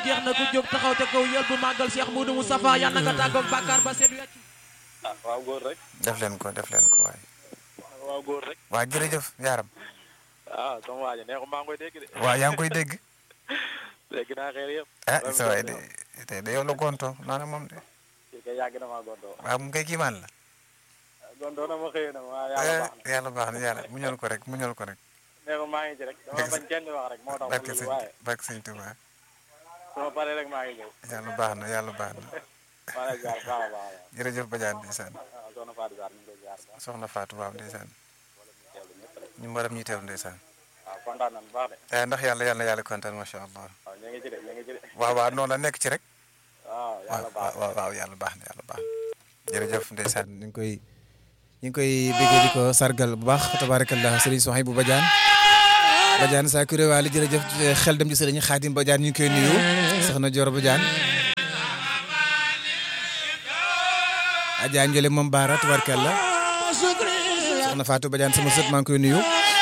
jeex na ku jóg taxaw te kaw yël bu màggal Cheikh Moudou Moustapha yal na nga tàggoog bàkkaar ba seet wecc ah waaw góor rek def leen ko def leen ko waay waaw góor rek waa jërëjëf yaaram ah sama waa ji neexu maa ngi koy dégg de waa yaa ngi koy dégg dégg naa xeer yëpp ah sa waay de tey de yow la gonto noonu moom de kii kay yàgg na maa gontoo waaw mu koy kiimaan la gontoo na ma xëyee na ma yàlla baax na yàlla baax na yàlla muñal ko rek muñal ko rek neexu maa ngi ci rek dama Dëgg sa- bañ kenn wax rek moo tax barke ma sëñ lu waaye barke sëñ Tuubaa su ma paree rek maa ngi ñëw yàlla baax na yàlla baax na maa lay jaar baax a baax a jërëjëf Badiane ndeysaan baax soxna Fatou Sarr ñu ngi koy jaar baax soxna Fatou waaw ndeysaan teewlu ñëpp rek ñu mbaram ñuy teew ndeysaan waaw kontaan nañu bu baax de eh ndax yàlla yàlla yàlla kontaan macha allah waaw ñu ngi ci de ñu ngi ci de waaw waaw noonu la nekk ci rek waaw waaw yàlla baax waaw waaw yàlla baax na yàlla baax na jërëjëf ndeysaan ñu ngi koy ñu ngi koy béggee di ko sargal bu baax tabarakallah sëriñ Sohaibou Badiane Badiane saa kuré waali jërëjëf xel dem ci sëriñ Xaadim Badiane ñu ngi koy nuyu soxna Dior Badiane Adja Ndiolé moom Baara tabarakallah soxna Fatou Badiane sama sët maa ngi koy nuyu